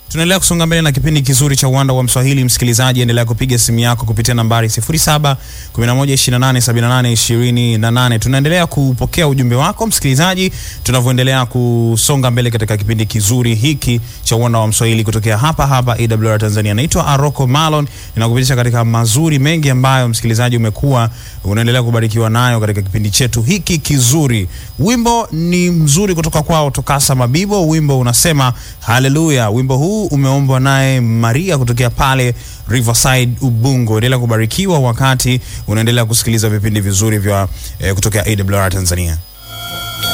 Tunaendelea kusonga mbele na kipindi kizuri cha uwanda wa Mswahili. Msikilizaji, endelea kupiga simu yako kupitia nambari 07 11 28 78 28. Tunaendelea kupokea ujumbe wako msikilizaji, tunavyoendelea kusonga mbele katika kipindi kizuri hiki cha uwanda wa Mswahili kutokea hapa hapa AWR Tanzania. Naitwa Aroko Malon, ninakupitisha katika mazuri mengi ambayo msikilizaji umekuwa unaendelea kubarikiwa nayo katika kipindi chetu hiki kizuri. Wimbo ni mzuri kutoka kwao Tokasa Mabibo, wimbo unasema haleluya. Wimbo huu umeombwa naye Maria kutokea pale Riverside Ubungo. Endelea kubarikiwa wakati unaendelea kusikiliza vipindi vizuri vya eh, kutokea AWR Tanzania.